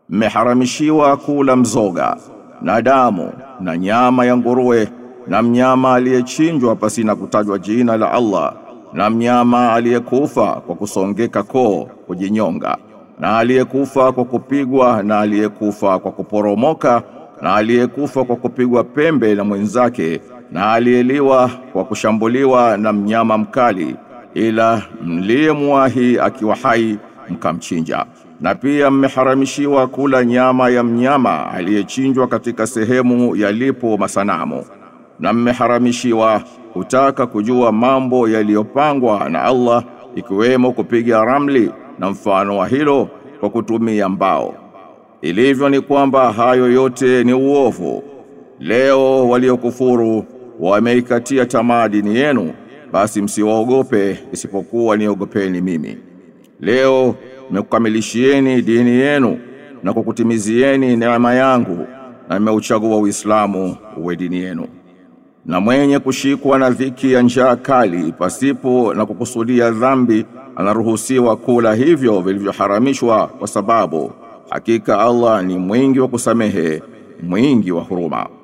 mmeharamishiwa kula mzoga na damu na nyama ya nguruwe na mnyama aliyechinjwa pasina kutajwa jina la Allah na mnyama aliyekufa kwa kusongeka koo kujinyonga na aliyekufa kwa kupigwa na aliyekufa kwa kuporomoka na aliyekufa kwa kupigwa pembe na mwenzake na aliyeliwa kwa kushambuliwa na mnyama mkali ila mliyemwahi akiwa hai mkamchinja na pia mmeharamishiwa kula nyama ya mnyama aliyechinjwa katika sehemu yalipo masanamu na mmeharamishiwa kutaka kujua mambo yaliyopangwa na Allah ikiwemo kupiga ramli na mfano wa hilo kwa kutumia mbao ilivyo ni kwamba hayo yote ni uovu leo waliokufuru wameikatia tamaa dini yenu basi msiwaogope isipokuwa niogopeni mimi leo nimekukamilishieni dini yenu na kukutimizieni neema yangu na nimeuchagua Uislamu uwe dini yenu na mwenye kushikwa na dhiki ya njaa kali pasipo na kukusudia dhambi anaruhusiwa kula hivyo vilivyoharamishwa kwa sababu hakika Allah ni mwingi wa kusamehe mwingi wa huruma